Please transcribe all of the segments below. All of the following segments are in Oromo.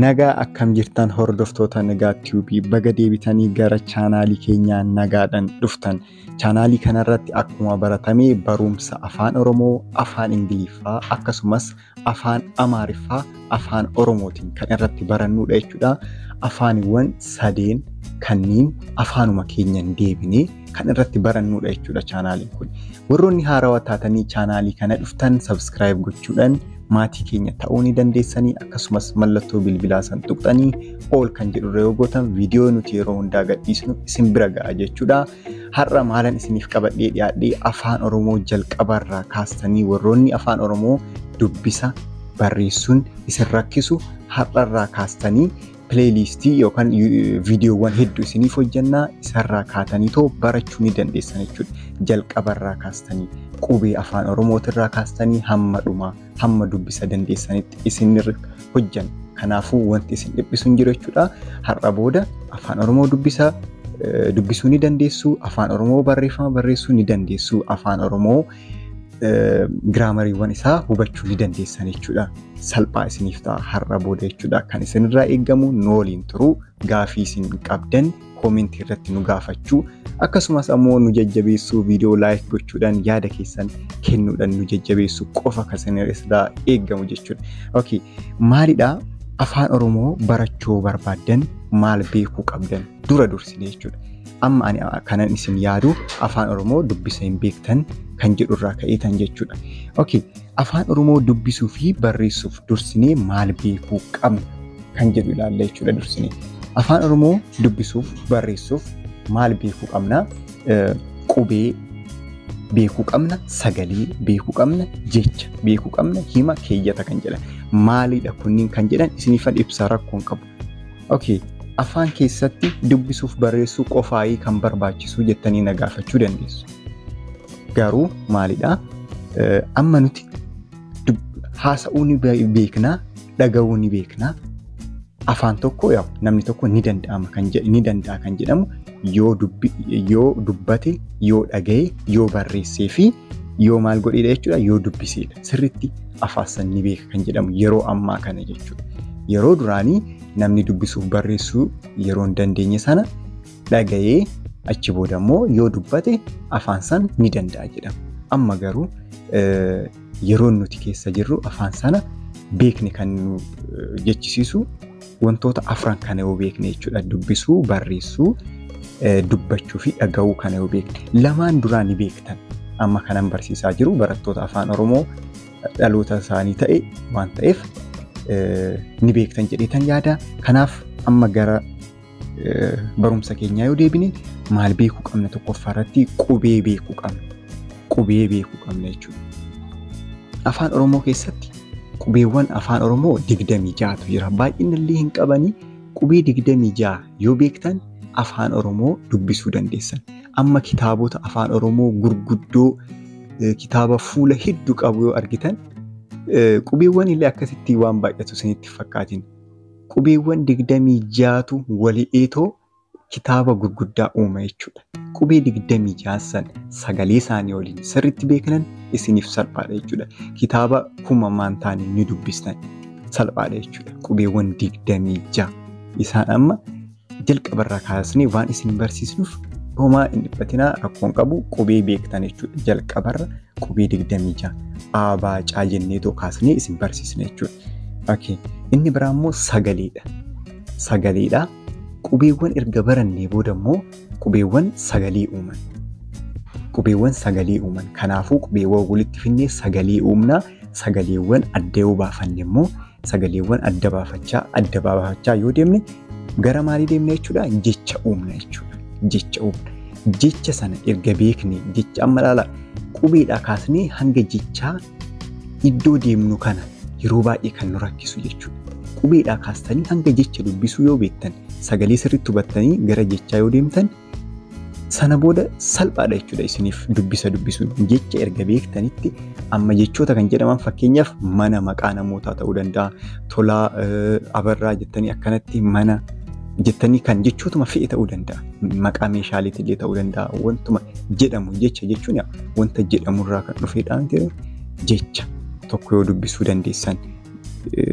Nagaa akkam jirtan hordoftoota nagaa tiyuubii baga deebitanii gara chaanaalii keenyaa nagaadhaan dhuftan. Chaanaalii kanarratti akkuma baratame barumsa afaan Oromoo, afaan Ingiliffaa akkasumas afaan Amaariffaa, afaan Oromootiin kan irratti barannudha jechuudha. Afaaniwwan sadeen kanneen afaanuma keenyaan deebinee kan irratti barannudha jechuudha chaanaaliin kun. Warroonni haarawaa taatanii chaanaalii kana dhuftan sabskiraayib gochuudhaan maatii keenya ta'uu ni dandeessanii akkasumas mallattoo bilbilaa san tuqxanii ol kan jedhurra yoo gootan viidiyoo nuti yeroo hundaa gadhiisnu isin bira ga'a jechuudha. Har'a maalan isiniif qabadhee dhiyaadhee afaan Oromoo jalqabarraa kaastanii warroonni afaan Oromoo dubbisa barreessuun isin rakkisu har'arraa kaastanii pileelistii yookaan viidiyoowwan hedduu isiniif hojjannaa isarraa kaatanii too barachuu ni dandeessan jechuudha. Jalqabarraa kaastanii qubee afaan Oromootirraa kaastanii hamma dhumaa hamma dubbisa dandeessanitti isinirra hojjan. Kanaafuu wanti isin dhiphisu hin jiru jechuudha. Har'a booda afaan Oromoo dubbisa dubbisuu ni dandeessu. Afaan Oromoo barreeffama barreessuu ni dandeessu. Afaan Oromoo giraamariiwwan isaa hubachuu ni dandeessan jechuudha. Salphaa isiniif ta'a har'a booda jechuudha. Kan isinirraa eegamu nooliin turuu gaafii isin qabdan koomentii irratti nu gaafachuu akkasumas ammoo nu jajjabeessuu viidiyoo laayik gochuudhaan yaada keessan kennuudhaan nu jajjabeessuu qofa kan isinirraa eegamu jechuudha. Okay. Maalidhaa afaan Oromoo barachuu barbaaddan maal beekuu qabdan dura dursine jechuudha. Amma ani kanan isin yaadu afaan Oromoo dubbisa hin beektan kan jedhurraa ka'eetan jechuudha. Okay. Afaan Oromoo dubbisuu fi barreessuuf dursinee maal beekuu qabna kan jedhu ilaalla jechuudha dursinee. Afaan Oromoo dubbisuuf barreessuuf maal beekuu qabna? Qubee beekuu qabna, sagalee beekuu qabna, jecha beekuu qabna, hima keeyyata kan jedhan. Maalidha kunniin kan jedhan isiniifan ibsa rakkoon qabu. Okay. Afaan keessatti dubbisuuf barreessuu qofaayii kan barbaachisu jettanii na gaafachuu dandeessu. Garuu maalidhaa? Amma nuti haasa'uu ni beeknaa, dhaga'uu ni beeknaa. Afaan tokko yaa namni tokko ni danda'ama kan ni danda'a kan jedhamu yoo yoo dubbate, yoo dhaga'e, yoo barreessee fi yoo maal godheedha jechuudha yoo dubbiseedha. Sirriitti afaan san ni beeka kan jedhamu yeroo ammaa kana jechuudha. Yeroo duraanii namni dubbisuuf barreessuu yeroo hin dandeenye sana dhaga'ee achi booda immoo yoo dubbate afaan san ni danda'a jedhama. Amma garuu yeroo nuti keessa jirru afaan sana beekne kan nu jechisiisu wantoota afran kana yoo beekne jechuudha. Dubbisuu, barreessuu, dubbachuu fi dhaga'uu kana yoo beekne. Lamaan duraa ni beektan. Amma kanan barsiisaa jiru barattoota afaan Oromoo dhaloota isaanii ta'e waan ta'eef ni beektan jedheetan yaada. Kanaaf amma gara barumsa keenyaa yoo deebine maal beekuu qabna tokkoffaarratti qubee beekuu qabna. Qubee beekuu qabna jechuudha. Afaan Oromoo keessatti qubeewwan afaan Oromoo digdamii ja'atu jira. Baay'inallee hin qabanii qubee digdamii ja'a yoo beektan afaan Oromoo dubbisuu dandeessan. Amma kitaabota afaan Oromoo gurguddoo kitaaba fuula hedduu qabu yoo argitan qubeewwan illee akkasitti waan baay'atu isinitti fakkaatin. Qubeewwan digdamii ja'atu wali'eetoo kitaaba gurguddaa uuma jechuudha. Qubee digdamii ja'an sagalee isaanii waliin sirriitti beeknan isiniif salphaadha jechuudha. Kitaaba kuma maan taane ni dubbistan salphaadha jechuudha. Qubeewwan digdamii ja'a. Isaan amma jalqabarraa kaasnee waan isin barsiisnuuf homaa hin dhiphatinaa rakkoon qabu qubee beektan jechuudha. Jalqabarra qubee digdamii ja'a. Abaacaa jenneetoo kaasnee isin barsiisna jechuudha. Okay. Inni biraa immoo sagaleedha. Sagaleedha. Qubeewwan erga barannee booda immoo qubeewwan sagalee uuman. Qubeewwan sagalee uuman. Kanaafuu qubeewwan walitti finnee sagalee uumnaa. Sagaleewwan adda yoo baafanne immoo sagaleewwan adda baafachaa adda baafachaa yoo deemne gara maalii deemne jechuudha? Jecha uumna jechuudha. Jecha uumna. Jecha sana erga beekne jecha amma ilaala qubeedhaa kaasnee hanga jechaa iddoo deemnu kana yeroo baay'ee kan nu rakkisu jechuudha. Qubeedhaa kaastanii hanga jecha dubbisuu yoo beektan sagalee sirriitti hubattanii gara jechaa yoo deemtan sana booda salphaadha jechuudha isiniif dubbisa dubbisuun jecha erga beektanitti amma jechoota kan jedhaman fakkeenyaaf mana maqaa namootaa ta'uu danda'a tolaa abarraa jettanii akkanatti mana jettanii kan jechootuma fe'e ta'uu danda'a maqaa meeshaaleetillee ta'uu danda'a wantuma jedhamu jecha jechuun wanta jedhamurraa kan dhufedha jecha tokko yoo dubbisuu dandeessan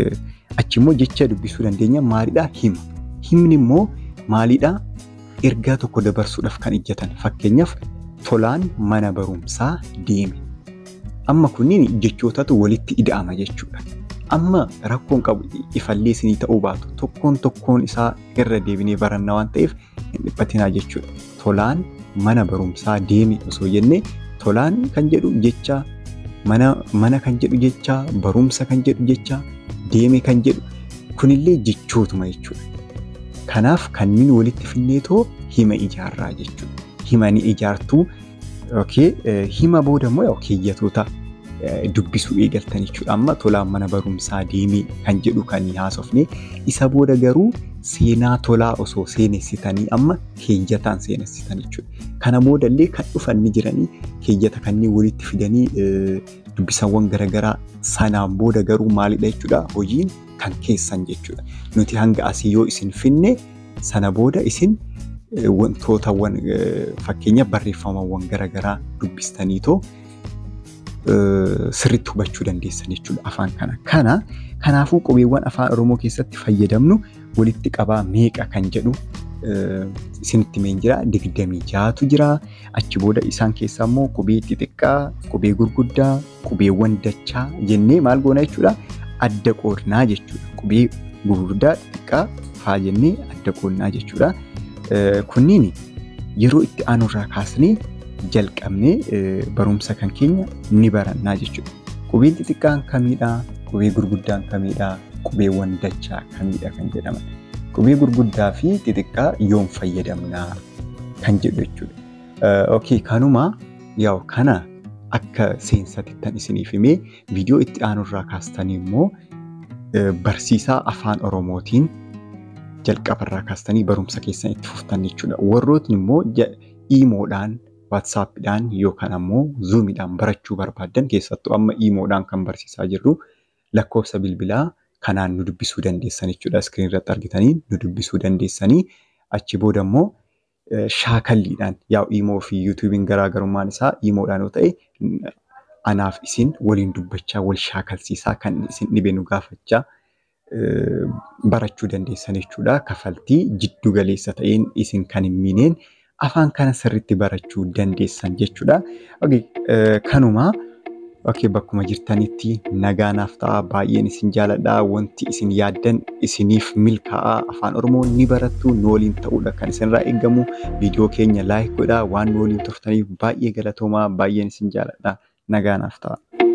Achi immoo jecha dubbisuu dandeenya maalidhaa hima. Himni immoo maalidhaa ergaa tokko dabarsuudhaaf kan ijjatan fakkeenyaaf tolaan mana barumsaa deeme. Amma kunniin jechootatu walitti ida'ama jechuudha. Amma rakkoon qabu ifallee isinii ta'uu baatu tokkoon tokkoon isaa irra deebinee baranna waan ta'eef hin dhiphatinaa jechuudha. Tolaan mana barumsaa deeme osoo jennee tolaan kan jedhu jecha mana kan jedhu jecha barumsa kan jedhu jecha deeme kan jedhu kunillee jechootuma jechuudha. Kanaaf kanneen walitti finneetoo hima ijaarraa jechuudha. Hima ni ijaartuu hima booda immoo keeyyatoota dubbisuu eegaltan jechuudha. Amma tolaan mana barumsaa deemee kan jedhu kan haasofne isa booda garuu seenaa tolaa osoo seenessitanii amma keeyyataan seenessitan jechuudha. Kana boodallee kan dhufan ni jiranii keeyyata kanneen walitti fidanii dubbisawwan garaagaraa sanaan booda garuu maalidha jechuudha hojiin kan keessan jechuudha. Nuti hanga asii yoo isin finne sana booda isin wantootawwan fakkeenya barreeffamawwan garaagaraa dubbistaniitoo sirriitti hubachuu dandeessan jechuudha afaan kana. Kana kanaafuu qubeewwan afaan Oromoo keessatti fayyadamnu walitti qabaa meeqa kan jedhu isinitti himeen jira. Digdamii ja'atu jira. Achi booda isaan keessaa immoo qubee xixiqqaa, qubee gurguddaa, qubeewwan dachaa jennee maal goona jechuudha adda qoodnaa jechuudha. Qubee gurguddaa xixiqqaa faa jennee adda qoodnaa jechuudha. Kunniin yeroo itti aanurraa kaasnee jalqabnee barumsa kan keenya ni barannaa jechuudha. Qubeen xixiqqaan kamiidhaa? Qubee gurguddaan kamiidhaa? Qubeewwan dachaa kamiidha kan jedhaman. Qubee gurguddaa fi xixiqqaa yoom fayyadamnaa kan jedhu jechuudha. Okay, kanuma yaa'u kana akka seensatittan isiniif himee viidiyoo itti aanurraa kaastanii immoo barsiisaa afaan Oromootiin jalqabarraa kaastanii barumsa keessan itti fuftan jechuudha. Warrootni immoo iimoodhaan waatsaappiidhaan yookaan ammoo zuumiidhaan barachuu barbaaddan keessattuu amma iimoodhaan kan barsiisaa jirru lakkoofsa bilbilaa kanaan nu dubbisuu dandeessan jechuudha. Iskiriin irratti argitanii nu dubbisuu dandeessanii achi booda immoo shaakalliidhaan yaa'u iimoo fi yuutuubiin garaagarummaan isaa iimoodhaan yoo ta'e anaaf isin waliin dubbachaa wal shaakalsiisaa kan isin dhibe nu gaafachaa barachuu dandeessan jechuudha. Kafaltii jiddu galeessa ta'een isin kan hin miineen afaan kana sirriitti barachuu dandeessan jechuudha. Kanuma bakkuma jirtanitti nagaanaaf ta'a baay'een isin jaaladha wanti isin yaaddan isiniif milkaa'aa afaan oromoo ni barattu nu waliin ta'uudha kan isinirraa eeggamu viidiyoo keenya laayik godhaa waan nu waliin turtaniif baay'ee galatoomaa baay'een isin jaaladha nagaanaaf ta'a.